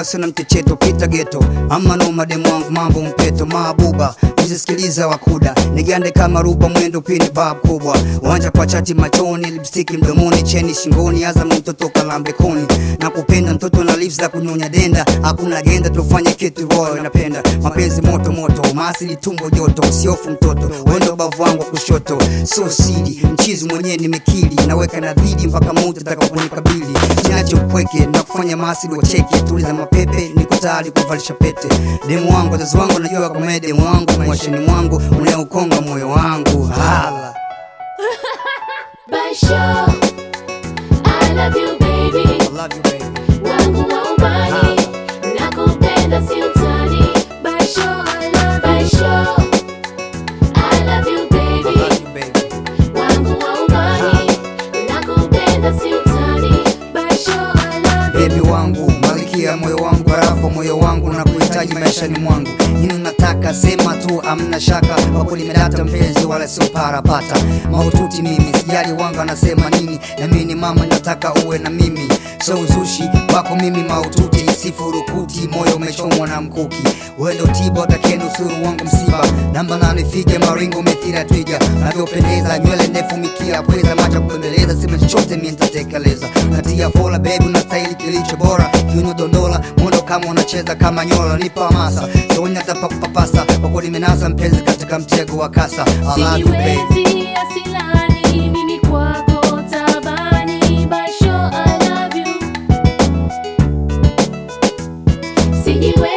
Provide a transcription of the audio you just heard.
wasi na mchecheto pita geto ama no mademu wangu mambo mpeto mabuba usisikiliza wakuda nigande kama ruba mwendo pini bab kubwa wanja kwa chati machoni lipstiki mdomoni cheni shingoni azam mtoto kalambekoni na kupenda mtoto na lips za kunyonya denda hakuna agenda tufanye kitu royo napenda mapenzi moto moto maasili tumbo joto usiofu mtoto wendo bavu wangu wa kushoto so sidi mchizi mwenyewe nimekili naweka na dhidi mpaka mutu atakaponikabili sinacho upweke na kufanya maasili wacheke tuliza mapepe niko tayari kuvalisha pete demu wangu wazazi wangu najua kama demu wangu maishani mwangu unaukonga moyo wangu hala Baisho, I love you baby, I love you, baby. wangu wa ubani, nakupenda si utani. Baisho, I love Baisho, I love you I baby, love you, baby. wangu wa ubani, nakupenda si utani. Baisho, I love you. bebi wangu malikia moyo wangu harafa moyo wangu na kuhitaji maishani mwangu nini unataka sema tu amna shaka wako limedata mpenzi wala sio parapata maututi mimi sijali wangu anasema nini na mimi ni mama nataka uwe na mimi so uzushi wako mimi maututi sifurukuti moyo umechomwa na mkuki wendo tiba utakenda usuru wangu msiba namba nane fige maringo methira twiga navyopendeza nywele ndefu mikia pweza macha kupembeleza sema chochote mi nitatekeleza natia fola bebi unastahili kilicho bora kiuno dondola mondo kama unacheza kama nyola nipa hamasa sonya tapa kupapasa wako limenasa mpenzi katika mtego wa kasa I love you, baby. Sijiwezi asilani, mimi kwako tabani. Baisho, I love you. Sijiwezi